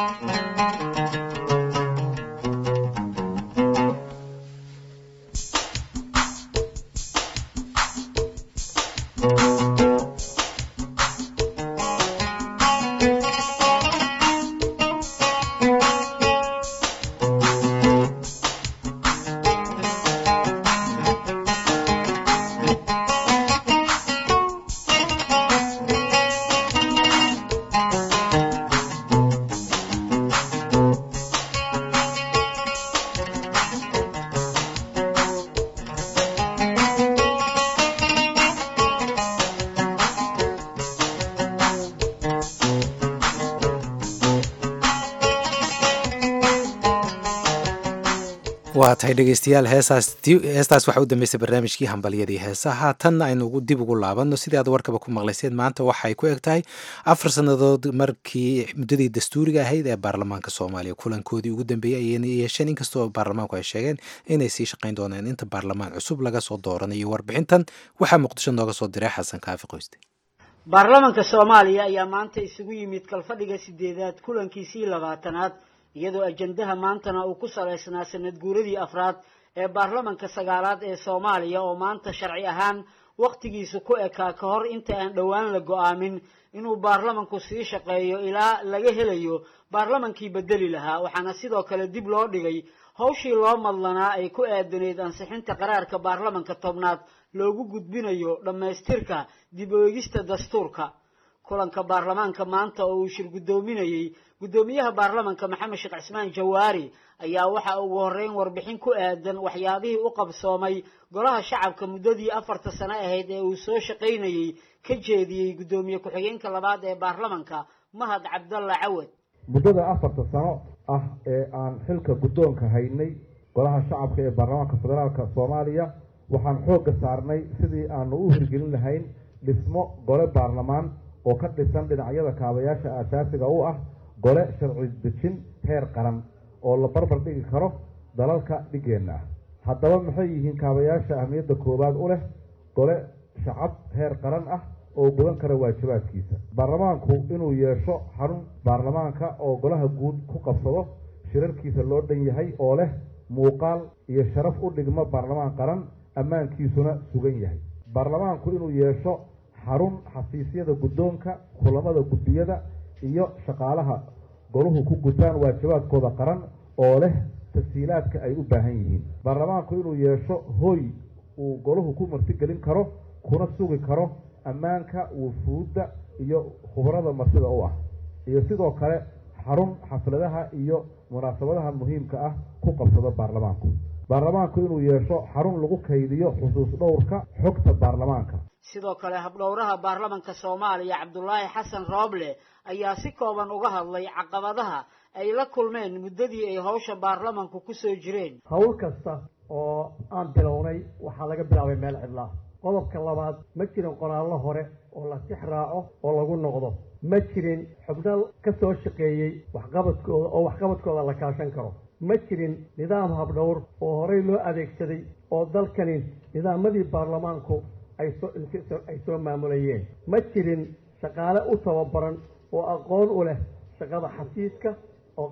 waa tahay dhegeystayaal heesaas heestaas waxaa u dambeysay barnaamijkii hambalyadii heesaha tanna aynu ugu- dib ugu laabanno sidii aad warkaba ku maqlayseen maanta waxay ku eg tahay afar sannadood markii muddadii dastuuriga ahayd ee baarlamaanka soomaaliya kulankoodii ugu dambeeyey ayayna yeesheen inkastoo baarlamaanku ay sheegeen inay sii shaqayn doonaan inta baarlamaan cusub laga soo dooranayo warbixintan waxaa muqdisho nooga soo diray xasan kaafi qoyste baarlamanka soomaaliya ayaa maanta isugu yimid kalfadhiga sideedaad kulankiisii labaatanaad iyadoo ajandaha maantana uu ku salaysnaa sanad guuradii afraad ee baarlamanka sagaalaad ee soomaaliya oo maanta sharci ahaan wakhtigiisu ku ekaa ka hor inta aan dhowaan la go-aamin inuu baarlamanku sii shaqeeyo ilaa laga helayo baarlamankii bedeli lahaa waxaana sidoo kale dib loo dhigay hawshii loo madlanaa ay ku aadaneyd ansixinta qaraarka baarlamanka tobnaad loogu gudbinayo dhammaystirka dib u eegista dastuurka kulanka baarlamaanka maanta oo uu shir guddoominayey guddoomiyaha baarlamanka maxamed sheekh cismaan jawaari ayaa waxa ugu horreyn warbixin ku aadan waxyaabihii u qabsoomay golaha shacabka muddadii afarta sano ahayd ee uu soo shaqaynayey ka jeediyey guddoomiye ku-xigeenka labaad ee baarlamanka mahad cabdalla cawad muddada afarta sano ah ee aan xilka guddoonka haynay golaha shacabka ee baarlamaanka federaalka soomaaliya waxaan xoogga saarnay sidii aanu u hirgelin lahayn dhismo gole baarlamaan oo ka dhisan dhinacyada kaabayaasha aasaasiga u ah gole sharci dejin heer qaran oo la barbar dhigi karo dalalka dhigeenna ah haddaba maxay yihiin kaabayaasha ahmiyadda koowaad u leh gole shacab heer qaran ah oo gudan kara waajibaadkiisa baarlamaanku inuu yeesho xarun baarlamaanka oo golaha guud ku qabsado shirarkiisa loo dhan yahay oo leh muuqaal iyo sharaf u dhigmo baarlamaan qaran ammaankiisuna sugan yahay baarlamaanku inuu yeesho xarun xafiisyada guddoonka kulamada guddiyada iyo shaqaalaha goluhu ku gutaan waajibaadkooda qaran oo leh tasiilaadka ay u baahan yihiin baarlamaanku inuu yeesho hooy uu goluhu ku martigelin karo kuna sugi karo ammaanka wufuudda iyo khubarada martida u ah iyo sidoo kale xarun xafladaha iyo munaasabadaha muhiimka ah ku qabsado baarlamaanku baarlamaanku inuu yeesho xarun lagu kaydiyo xusuus dhowrka xogta baarlamaanka sidoo kale habdhowraha baarlamanka soomaaliya cabdulaahi xasan rooble ayaa si kooban uga hadlay caqabadaha ay la kulmeen muddadii ay hawsha baarlamanku ku soo jireen hawl kasta oo aan bilownay waxaa laga bilaabay meel cidlaa qodobka labaad ma jirin qoraallo hore oo la tix raaco oo lagu noqdo ma jirin xubno ka soo shaqeeyey waxqabadkooda oo waxqabadkooda la kaashan karo ma jirin nidaam habdhowr oo horey loo adeegsaday oo dalkani nidaamadii baarlamaanku ay soo ay soo maamulayeen ma jirin shaqaale u tababaran oo aqoon u leh shaqada xafiiska oo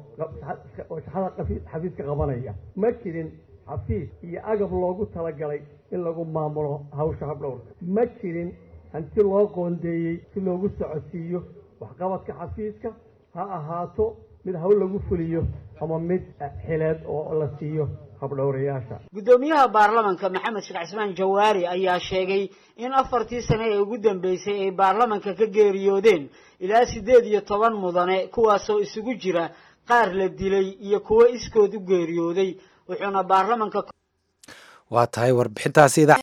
oo shaqada xafiiska qabanaya ma jirin xafiis iyo agab loogu talagalay in lagu maamulo hawsha habdhowrka ma jirin hanti loo qoondeeyey si loogu socodsiiyo waxqabadka xafiiska ha ahaato mid hawl lagu fuliyo ama mid xileed oo la siiyo habdhowrayaasha guddoomiyaha baarlamanka maxamed sheekh cismaan jawaari ayaa sheegay in afartii sane ee ugu dambeysay ay baarlamanka ka geeriyoodeen ilaa siddeed iyo toban mudane kuwaasoo isugu jira qaar la dilay iyo kuwo iskood u geeriyooday wuxuuna baarlamanka waa tahay warbixintaasi